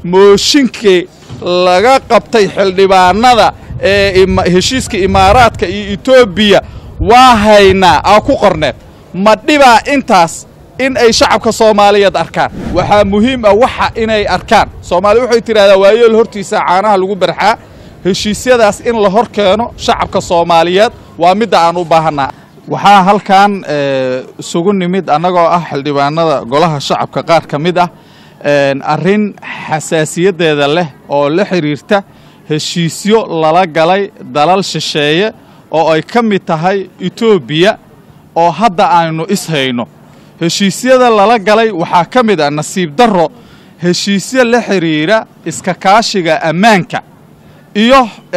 mooshinkii laga qabtay xildhibaanada ee heshiiska imaaraadka iyo etoobiya waa haynaa aa ku qorneed ma dhibaa intaas in ay shacabka soomaaliyeed arkaan waxaa muhiim ah waxa inay arkaan soomaaliya waxay tidhahdaa waayeel hortiisa caanaha lagu barxaa heshiisyadaas in la hor keeno shacabka soomaaliyeed waa midda aan u baahannaa waxaa halkan isugu nimid annagoo ah xildhibaanada golaha shacabka qaar ka mid ah arrin xasaasiyaddeeda leh oo la xidhiirta heshiisyo lala galay dalal shisheeye oo ay ka mid tahay etoobiya oo hadda aynu ishayno heshiisyada lala galay waxaa ka mid ah nasiib darro heshiisyo la xidhiira iska kaashiga ammaanka iyo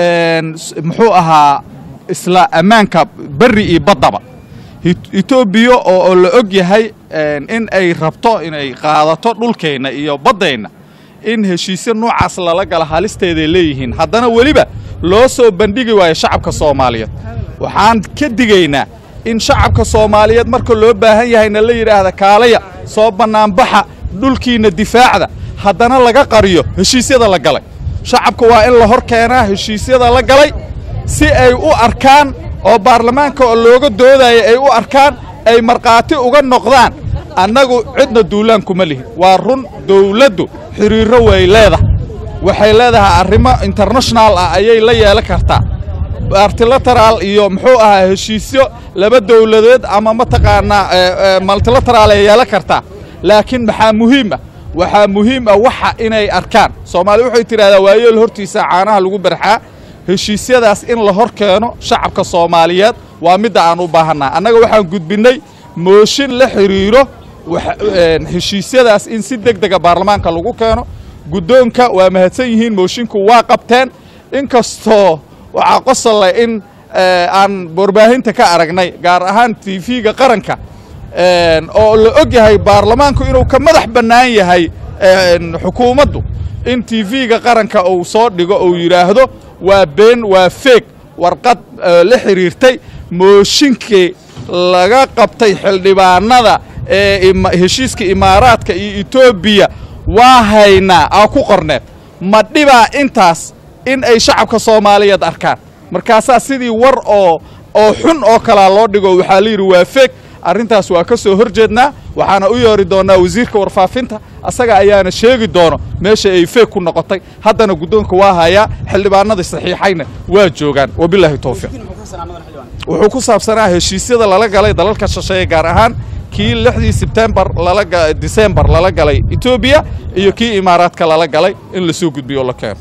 muxuu ahaa isla ammaanka berri iyo baddaba etoobiya oo la og yahay in ay rabto inay qaadato dhulkeenna iyo baddeenna in heshiisyo noocaas lala gala halisteeday leeyihiin haddana weliba loo soo bandhigi waayo shacabka soomaaliyeed waxaan ka digaynaa in shacabka soomaaliyeed marka loo baahan yahayna la yidhaahda kaalaya soo bannaanbaxa dhulkiinna difaacda haddana laga qariyo heshiisyada la galay shacabka waa in la hor keenaa heshiisyada la galay si ay u arkaan oo baarlamaanka oo looga doodaya ay u arkaan ay markhaati uga noqdaan annagu cidna duulaan kuma lihin waa run dawladdu xidhiirro way leedahay waxay leedahay arrimo internashonal ah ayay la yeelan kartaa bartilataraal iyo muxuu ahaa heshiisyo laba dawladeed ama mataqaanaa maltilataraal ay yeelan kartaa laakiin maxaa muhiim ah waxaa muhiim ah waxa inay arkaan soomaaliya waxay tidhahdaa waayeel hortiisa caanaha lagu barxaa heshiisyadaas in la hor keeno shacabka soomaaliyeed waa midda aan u baahannaa annaga waxaan gudbinnay mooshin la xidhiiro heshiisyadaas in si deg dega baarlamaanka lagu keeno guddoonka waa mahadsan yihiin moshinku waa qabteen inkastoo waxaa qosole in aan warbaahinta ka aragnay gaar ahaan tv-ga qaranka oo la og yahay baarlamaanku inuu ka madax bannaan yahay xukuumaddu in tv-ga qaranka uu soo dhigo uu yidhaahdo waa been waa feeg warqad la xidhiirtay mooshinkii laga qabtay xildhibaanada ee heshiiska imaaraadka iyo etoobiya waa haynaa aa ku qorneed ma dhibaa intaas in ay shacabka soomaaliyeed arkaan markaasaa sidii war oo oo xun oo kalaa loo dhigo waxaa la yidhi waa feeg arrintaas waa ka soo hor jeednaa waxaana u yeeri doonnaa wasiirka warfaafinta asaga ayaana sheegi doono meesha ay feeg ku noqotay haddana guddoonka waa hayaa xildhibaanadii saxiixayna waa joogaan wabilaahi towfiiq wuxuu ku saabsanaa heshiisyada lala galay dalalka shisheeye gaar ahaan kii lixdii sebtembar disembar lala galay etoobiya iyo kii imaaraadka lala galay in lasoo gudbiyo o la keeno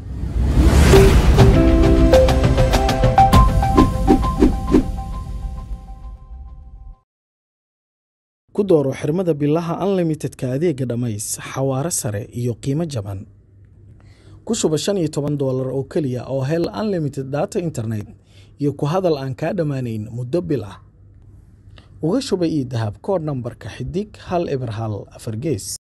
ku dooro xirmada bilaha unlimitedka adeega dhammays xawaare sare iyo qiimo jaban ku shuba shan iyo toban doolar oo keliya oo hel unlimited data internet iyo ku hadal aan kaa dhammaanayn muddo bil ah uga shuba io dahab koodh nambarka xidig hal eber hal afar gees